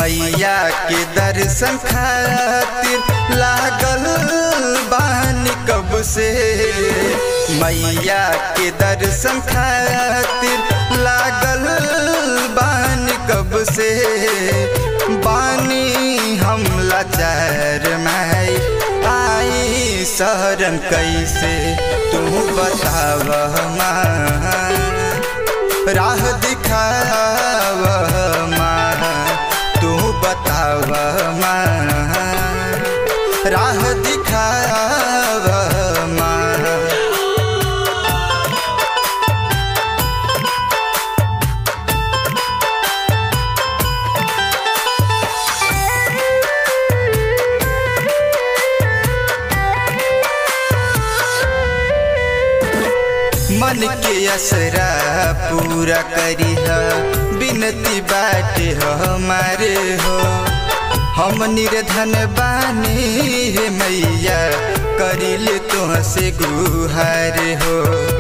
मैया के दर्शन खातिर लागल बानी कब से मैया के दर्शन खातिर लागल बानी कब से बानी हम लाचार माई आई शरण कैसे तू बताव माँ राह दिखाव माँ तू बताव माँ राह दिखाव माँ मन के असरा पूरा करी ह बिनती बाटे हमारे हो हम निर्धन बानी हे मैया करिल तुहसे गुहार हो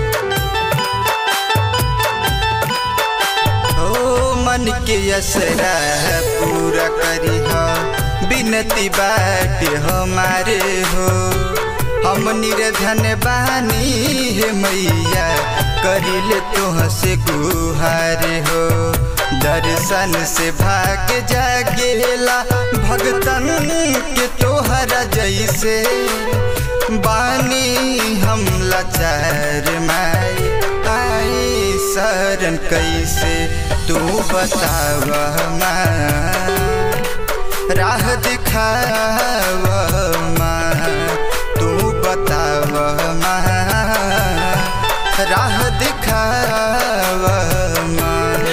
ओ मन के असरा पूरा करी ह बिनती बाटे हमारे हो हम निर्धन बानी हे मैया करिल तुहसे गुहार हो दर्शन से भाग जागेला भगतन के तोहरा जैसे बानी हम लाचार माई आई शरण कैसे तू बताव माँ राह दिखाव माँ तू बताव माँ राह दिखाव माँ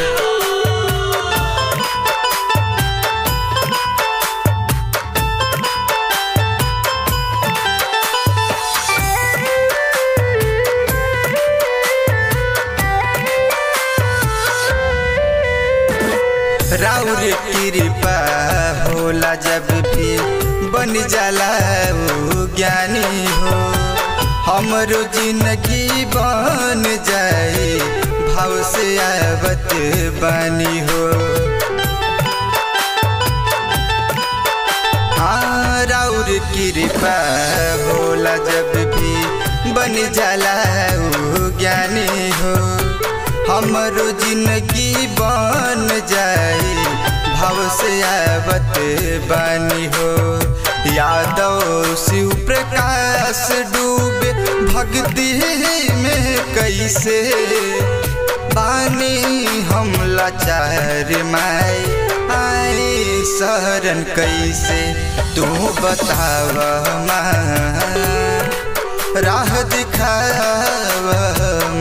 राउर कृपा होला जब भी बन जाला उ ज्ञानी हो हमरो जिंदगी बन जाए भाव से आवत बानी हो हाँ राउर कृपा होला जब भी बन जाला उ ज्ञानी हो हमरो जिंदगी बन जाए भाव से आवत बानी हो यादव शिव प्रकाश डूबे भक्ति में कैसे बानी हम लाचार माई आई शरण कैसे तू बताव माँ राह दिखाव